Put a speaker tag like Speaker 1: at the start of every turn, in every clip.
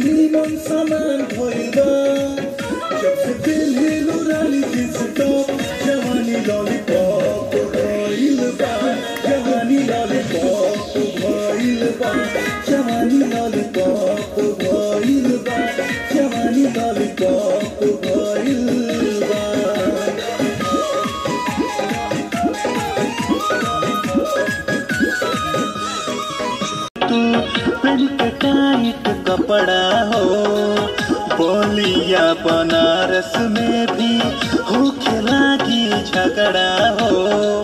Speaker 1: नीमन सामान भइल बा जब से पेन्हेलु रानी जींस टॉप जवानी लॉलीपॉप भइल बा जवानी लॉलीपॉप भइल बा जवानी लॉलीपॉप भइल बा जवानी लॉलीपॉप भइल बा तू पहन के टाइट कपड़ा हो बोलिया बनारस में भी हो खेला की झगड़ा हो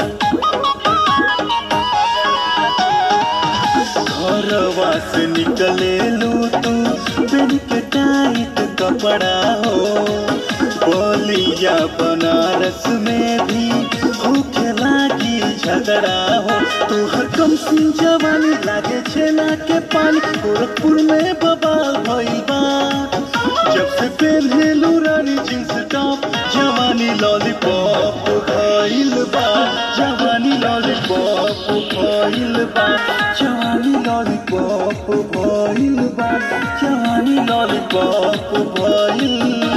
Speaker 1: घरवा से निकले लू तू पहन के टाइट कपड़ा हो बोलिया बनारस में भी हो खेला की झगड़ा हो तू हर कम सिंह जवानी लागे छेना के पानी गोरखपुर में बबाल भइल बा जब से पहनलू रानी जींस टॉप जवानी लॉलीपॉप भइल बा जवानी लॉलीपॉप भइल बा जवानी लॉलीपॉप भइल बा जवानी लॉलीपॉप भइल